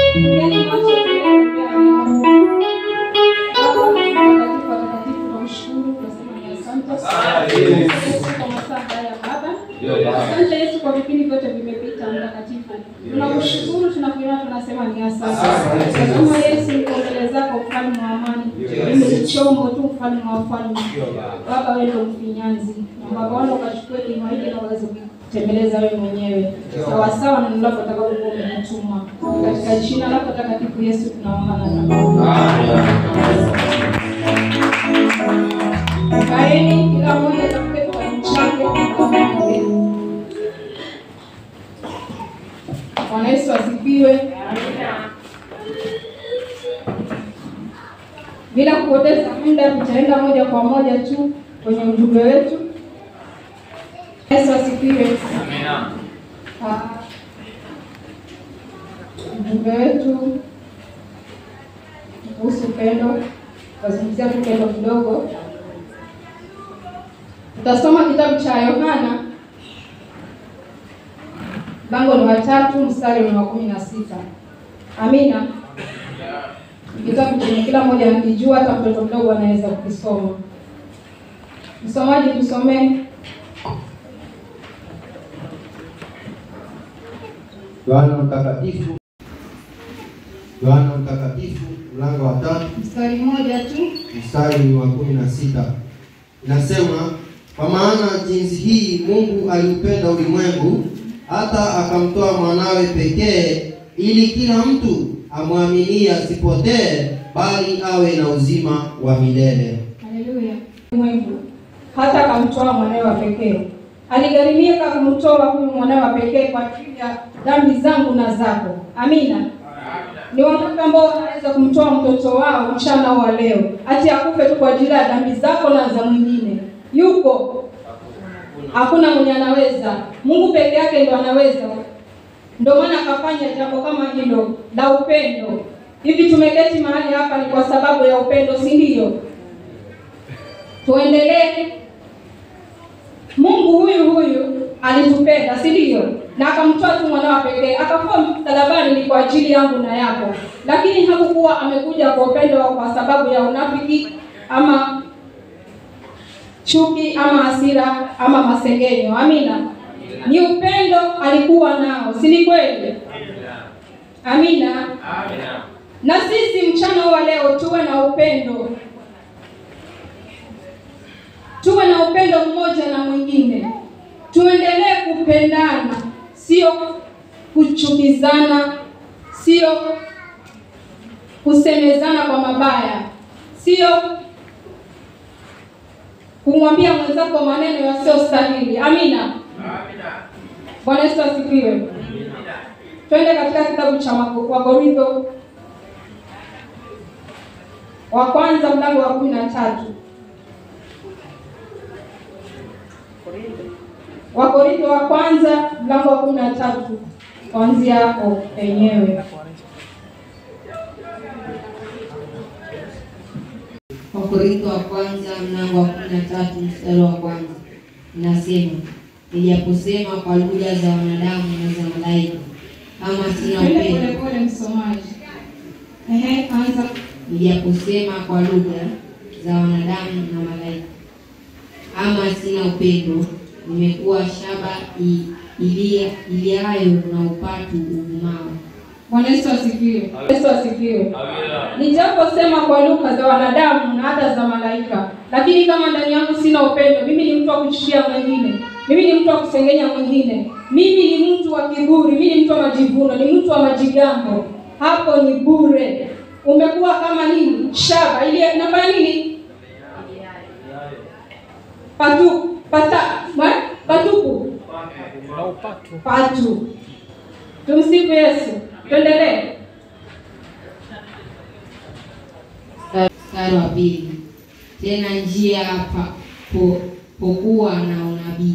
Yaani macho tunayokumbea neema Mungu. Baba, mtakatifu, watakatifu, tunamshukuru, tunasema ni asante. Asante Yesu kwa masaa haya Baba. Asante Yesu kwa vipindi vyote vimepita mtakatifu. Tunakushukuru, tunakuinua, tunasema ni asante. Nasema Yesu niko mbele zako mfalme wa amani. Mimi ni chombo tu mfalme wa wafalme. Baba wewe ndio mfinyanzi. Na Baba wangu ukachukue kinywa hiki na uweze kutembeleza wewe mwenyewe. Sawa sawa na neno lako utakalokuwa umenituma. Katika jina lako takatifu Yesu tunaomba na tunaomba. Kaeni kila mmoja atafute kwa mchango kwa Mungu. Bwana Yesu asifiwe. Bila kupoteza muda, tutaenda moja kwa moja tu kwenye ujumbe wetu. Yesu asifiwe. Ah, Ujumbe wetu kuhusu upendo, tutazungumzia tu upendo kidogo. Tutasoma kitabu cha Yohana mlango ni wa tatu mstari ni wa kumi na sita. Amina. Kitabu chenye kila mmoja anakijua, hata mtoto mdogo anaweza kukisoma. Msomaji, tusomee. Yohana Mtakatifu, Yohana Mtakatifu mlango wa tatu Mstari mmoja tu. mstari wa kumi na sita inasema, kwa maana jinsi hii Mungu aliupenda ulimwengu hata akamtoa mwanawe pekee, ili kila mtu amwaminie asipotee, bali awe na uzima wa milele. Haleluya. Mungu hata akamtoa mwanawe wa pekee. Aligharimia kumtoa huyu mwanawe wa pekee kwa ajili ya dhambi zangu na zako. Amina. Ni wangapi ambao wanaweza kumtoa mtoto wao mchana wa leo ati akufe tu kwa ajili ya dhambi zako na za mwingine? Yuko? Hakuna mwenye anaweza. Mungu peke yake ndo anaweza. Ndio maana akafanya jambo kama hilo la upendo. Hivi tumeketi mahali hapa ni kwa sababu ya upendo, si ndio? Tuendelee. Mungu huyu huyu alitupenda, si ndio? Na akamtoa tu mwanawe pekee, akakuwa msalabani ni kwa ajili yangu na yako. Lakini hakukuwa amekuja kwa upendo wa kwa sababu ya unafiki ama chuki ama hasira ama masengenyo. Amina. Ni upendo alikuwa nao, si ni kweli? Amina. Na sisi mchana wa leo tuwe na upendo, tuwe na upendo mmoja na mwingine, tuendelee kupendana, sio kuchukizana, sio kusemezana kwa mabaya, sio kumwambia mwenzako maneno yasiyostahili. Amina. Bwana Yesu asifiwe. Twende katika kitabu cha Mako- Wakorintho wa kwanza mlango wa kumi na tatu. Wakorintho wa kwanza mlango wa kumi na tatu kuanzia hapo penyewe. Wakorintho wa kwanza mlango wa kumi na tatu mstari wa kwanza inasema, nijaposema kwa lugha za wanadamu na za malaika, kama sina Twende upendo, polepole msomaji. Ehe, anza. nijaposema kwa lugha za wanadamu na malaika, kama sina upendo, nimekuwa shaba i- ilia- iliayo na upatu uvumao. Bwana Yesu asifiwe. Yesu asifiwe. Nijaposema kwa lugha za wanadamu na hata za malaika, lakini kama ndani yangu sina upendo, mimi ni mtu wa kuchukia mwingine, mimi ni mtu wa kusengenya mwingine, mimi ni mtu wa kiburi, mimi ni mtu wa majivuno, ni mtu wa majigambo, hapo ni bure. Umekuwa kama nini? Shaba ile inafanya nini? Patu pata mwa? patupu patu. Tumsifu Yesu. Tuendelee. Mstari wa pili, tena njia pa, po, pokuwa na unabii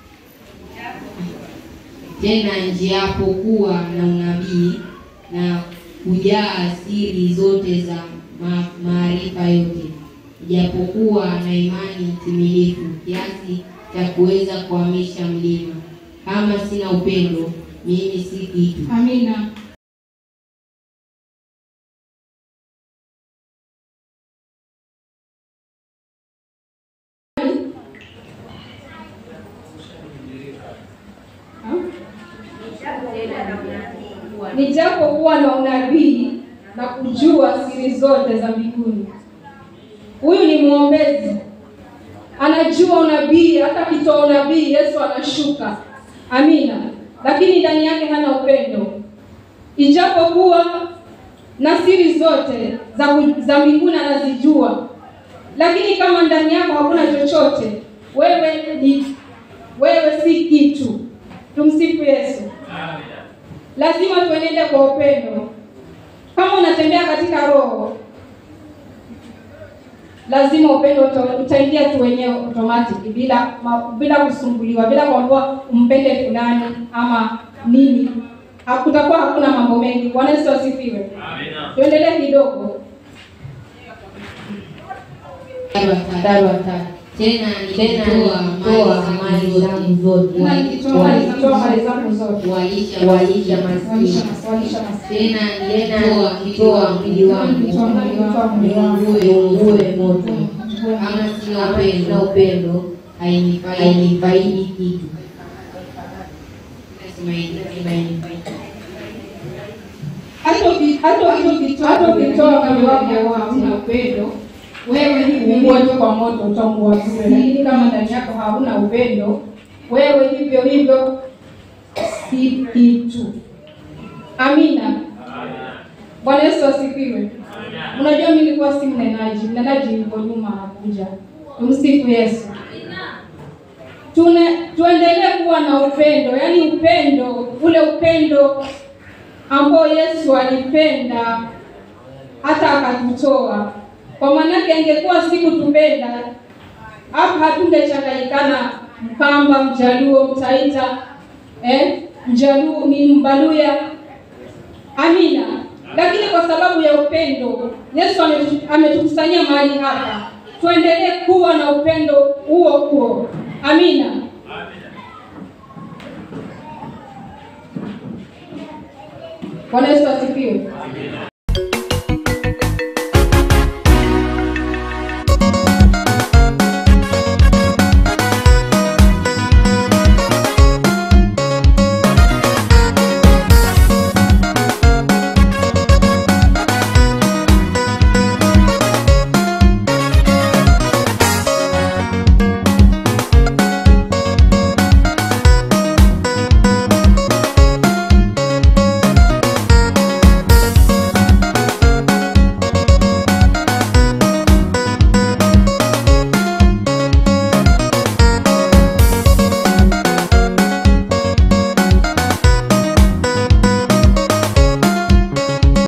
tena njiapokuwa na unabii na kujaa siri zote za ma, maarifa yote, ijapokuwa na imani timilifu kiasi cha kuweza kuhamisha mlima, kama sina upendo, mimi si kitu. Amina. nijapokuwa na unabii na kujua siri zote za mbinguni. Huyu ni mwombezi, anajua unabii, hata akitoa unabii Yesu anashuka. Amina. Lakini ndani yake hana upendo, ijapokuwa na siri zote za, za mbinguni anazijua, lakini kama ndani yako hakuna chochote, wewe ni wewe si kitu. Tumsifu Yesu. Lazima tuenende kwa upendo. Kama unatembea katika roho, lazima upendo uta- utaingia tu wenyewe automatic bila ma, bila kusumbuliwa, bila kuambiwa umpende fulani ama nini. Hakutakuwa hakuna mambo mengi. Bwana Yesu asifiwe. Tuendelee kidogo. Mstari wa tatu. Tena nilitoa mali zangu zote Na nikitoa mali zangu- toa mali zangu zote. kuwalisha walisha maskini. Walisha mas- walisha maskini. Tena nilitoa kitoa mwili wangu Nilitoa mwili wangu. niungue ungue moto. Kama sina upendo, sina upendo hainifaidi hainifaidi kitu. Nasema hainifaidi hainifaidi. hata uki- hata uki- hata ukitoa mwili wako hauna upendo, wewe hivi huo tu kwa moto utaungua bure. Lakini kama ndani yako hauna upendo, wewe hivyo hivyo si kitu. Amina. Bwana Yesu asifiwe. Unajua mimi nilikuwa si mnenaji, mnenaji yuko nyuma anakuja. Tumsifu Yesu. Tune, tuendelee kuwa na upendo, yaani upendo, ule upendo ambao Yesu alipenda hata akatutoa. Kwa maanake ingekuwa si kutupenda, hapa hatungechanganyikana Mkamba, Mjaluo, Mtaita, eh, Mjaluo ni Mbaluya. Amina. Lakini kwa sababu ya upendo, Yesu ametu- ametukusanyia mahali hapa. Tuendelee kuwa na upendo huo huo. Amina. Bwana Yesu asifiwe.